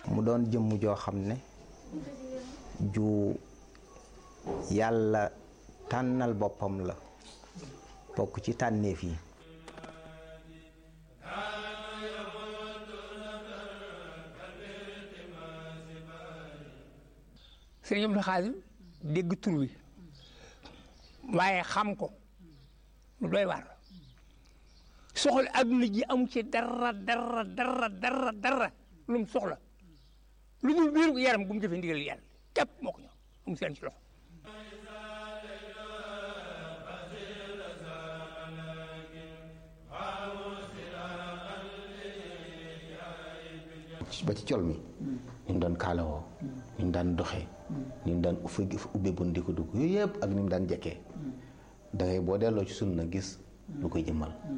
mu doon jëmm joo xam ne ju yàlla tànnal boppam la bokk ci tànneef yi sëriñ Abdou Khadre dégg tur wi waaye xam ko lu doy waar soxla adduna ji amu ci dara dara dara dara dara lu mu soxla lu dul biir yaram gu mu jëfee ndigal yàlla képp moo ko ñor amu seen ci loxo ba ci col mi ni mu daan kaalawoo ni mu daan doxee ni mu daan uffe ubbe bun di ko dugg yooyu yëpp ak ni mu daan jekkee da ngay boo delloo ci sunna gis lu koy jëmmal